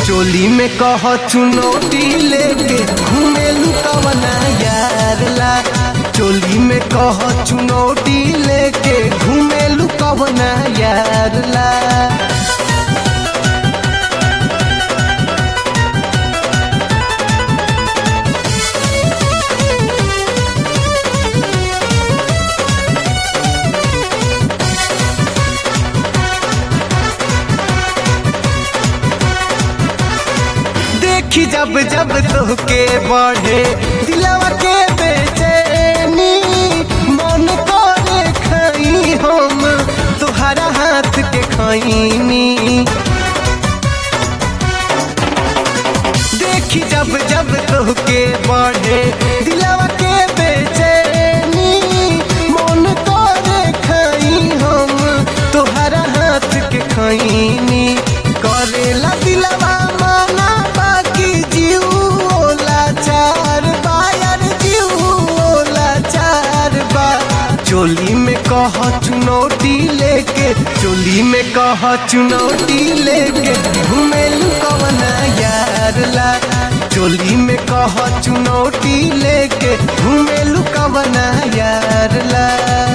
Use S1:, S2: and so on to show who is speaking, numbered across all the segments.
S1: चोली में कह चुनौती लेके घूमे लुकवना यार ला चोली में कह चुनौती लेके घूमे लुकवना यार ला देखी जब जब तोहके बढ़े दिलवा के बेचैनी मन करे खाई हम तुहरा हाथ के खैनी देखी जब जब तोहके बढ़े दिलवा के बेचैनी मन करे खाई हम तुहरा हाथ के खैनी करेला दिलवा माना बाकी जीव ओला चार बायर जीव ओला चार बा चोली में कह चुनौती लेके चोली में कह चुनौती लेके घूमेलू कवना यार ला चोली में कह चुनौती लेके घूमेलू कवना यार ला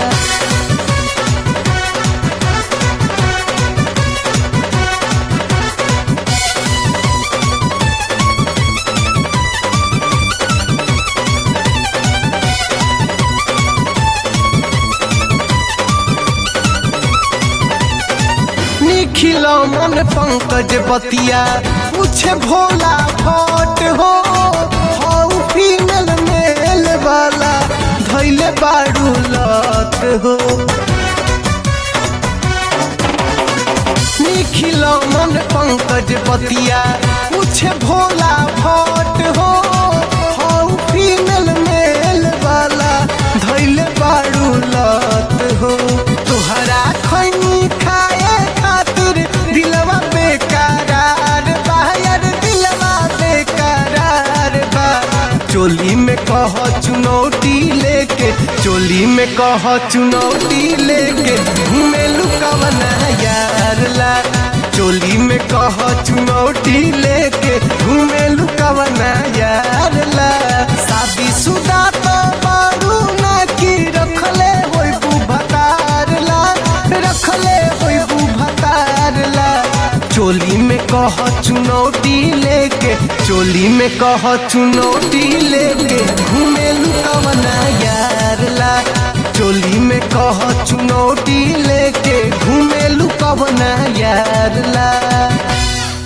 S1: निखिल मन पंकज बतिया पूछे भोला भट हो हऊ फीमेल मेल वाला धैले बाड़ू लत हो निखिल मन पंकज बतिया पूछे भोला भट हो हऊ फीमेल मेल वाला धैले बाड़ू लत हो तुहरा खैनी खाए खातिर दिलवा बेकरार बाहर दिलवा बेकरार बा चोली में कह चुनौती लेके चोली में कह चुनौती लेके घूमे लुकवना यार ला चोली में कह चुनौती लेके घूमे लुकवना यार ला शादी सुदा तो बारू ना की रखले होई बुभतार ला रखले होई बुभतार ला चोली में कह चुनौती लेके चोली में कह चुनौती लेके घूमे लुकवना यार ला चोली में कह चुनौती लेके घूमे लुकवना यार ला